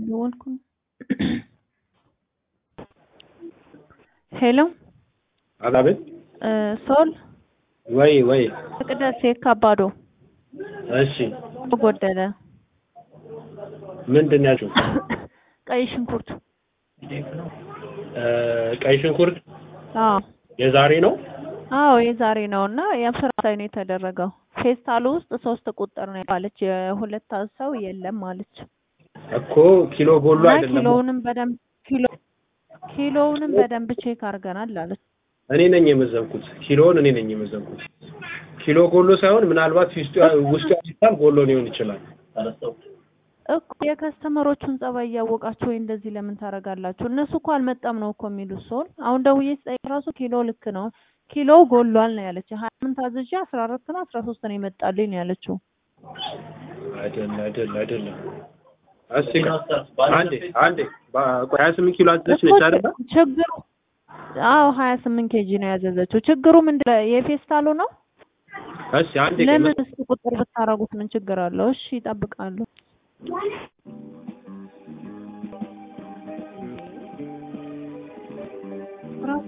እየደወልኩ ነው። ሄሎ አቤት። እ ሶል ወይ ወይ። ቅደስ የካባዶ እሺ ጎደለ ምንድን ነው ያልሽው? ቀይ ሽንኩርት እ ቀይ ሽንኩርት አዎ የዛሬ ነው። አዎ የዛሬ ነው እና የአስራ ላይ ነው የተደረገው። ፌስታሉ ውስጥ ሶስት ቁጥር ነው ያለች የሁለት ሰው የለም አለች። እኮ ኪሎ ጎሎ እና አይደለም። ኪሎውንም በደንብ ኪሎ ኪሎውንም በደንብ ቼክ አድርገናል አለች። እኔ ነኝ የመዘንኩት። ኪሎውን እኔ ነኝ የመዘንኩት። ኪሎ ጎሎ ሳይሆን ምናልባት ውስጡ ውስጡ ያልፋል ጎሎ ሊሆን ይችላል። እኮ የከስተመሮቹን ጸባይ እያወቃችሁ ወይ እንደዚህ ለምን ታደርጋላችሁ? እነሱ እኮ አልመጣም ነው እኮ የሚሉት ሰውን። አሁን ደውዬ ስጠይቅ ራሱ ኪሎ ልክ ነው ኪሎው ጎሏል ነው ያለች። ሀያ ስምንት አዝዤ አስራ አራት ነው አስራ ሶስት ነው የመጣልኝ ነው ያለችው። አይደል አይደል አይደለም። እስኪ አንዴ አንዴ ቆይ ሀያ ስምንት ኪሎ አዘች ነች አይደል? ችግሩ አዎ ሀያ ስምንት ኬጂ ነው ያዘዘችው። ችግሩ ምንድን ነው? የፌስታሉ ነው። እሺ አንዴ ለምን እስኪ ቁጥር ብታረጉት ምን ችግር አለው? እሺ ይጠብቃሉ።